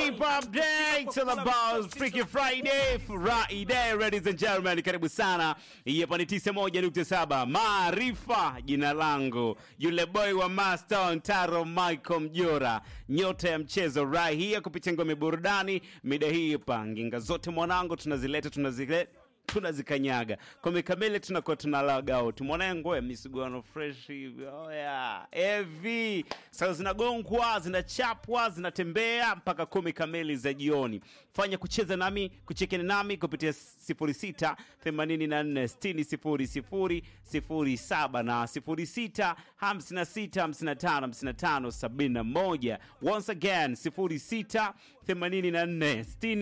Hip Hop Day, it's all about Freaky Friday, Friday, ladies and gentlemen, karibu sana. Hii hapa ni 91.7 Maarifa, jina langu yule boy wa Master Taro Michael Mjora, nyota ya mchezo right here kupitia ngome burudani. Mida hii hapa nginga zote mwanangu, tunazileta tunazileta tunazikanyaga kombe kamili, tunakuwa tunalaga out mwanangu, ya misuguano fresh hivi oya evi sasa zinagongwa zinachapwa zinatembea mpaka kumi kamili za jioni. Fanya kucheza nami kuchekeni nami kupitia 06 84 60 07 na 06 56 55 55 71 once again 06 84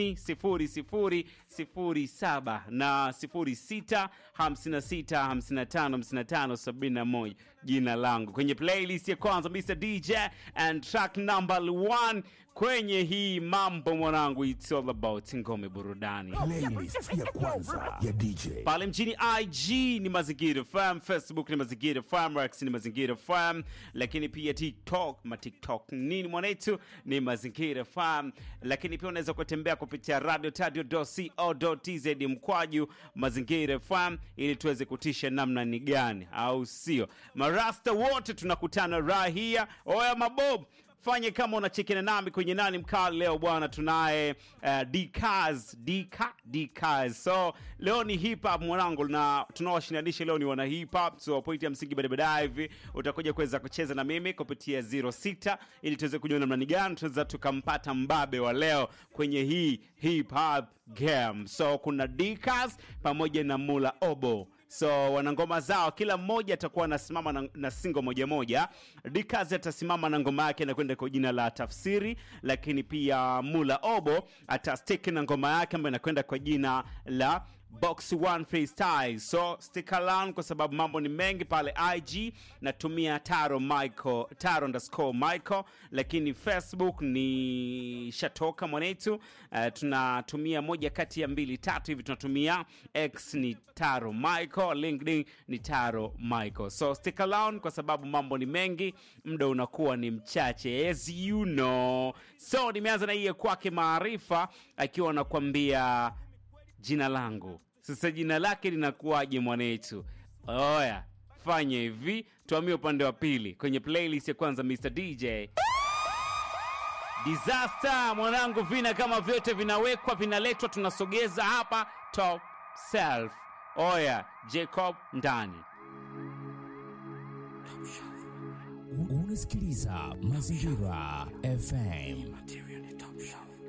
60 07 na 06 56 55 55 71 jina langu kwenye playlist ya kwanza Mr DJ and track number one kwenye hii mambo mwanangu, it's all about ngome burudani playlist ya kwanza ya DJ. pale mjini IG ni Mazingira FM, Facebook ni Mazingira FM, Rex ni Mazingira FM, lakini pia TikTok ma TikTok nini mwanetu ni Mazingira FM, lakini pia unaweza kutembea kupitia radio tadio.co.tz mkwaju Mazingira FM ili tuweze kutisha namna ni gani, au sio? Marasta wote tunakutana rahia. Oya mabob fanye kama unachekena nami kwenye nani mkali leo bwana tunaye uh, dkaz dk dkaz so leo ni hip hop mwanangu na tunaowashinanisha leo ni wana hip hop so pointi ya msingi baadaye baadaye hivi utakuja kuweza kucheza na mimi kupitia 06 ili tuweze kujua namna ni gani tunaweza tukampata mbabe wa leo kwenye hii hip hop game so kuna dkaz pamoja na mula obo so wana ngoma zao kila mmoja atakuwa anasimama na, na singo moja moja dikazi atasimama na ngoma yake anakwenda kwa jina la tafsiri lakini pia mula obo atastiki na ngoma yake ambayo inakwenda kwa jina la box one freestyle so stick around kwa sababu mambo ni mengi pale ig natumia taro michael taro underscore michael lakini facebook ni shatoka mwanetu uh, tunatumia moja kati ya mbili tatu hivi tunatumia x ni taro michael linkedin ni taro michael so stick around kwa sababu mambo ni mengi muda unakuwa ni mchache as you know so nimeanza na hiye kwake maarifa akiwa anakuambia jina langu sasa jina lake linakuwaje mwanetu oya fanya hivi tuamie upande wa pili kwenye playlist ya kwanza mr dj disaster mwanangu vina kama vyote vinawekwa vinaletwa tunasogeza hapa top self oya jacob ndani Unasikiliza Mazingira FM.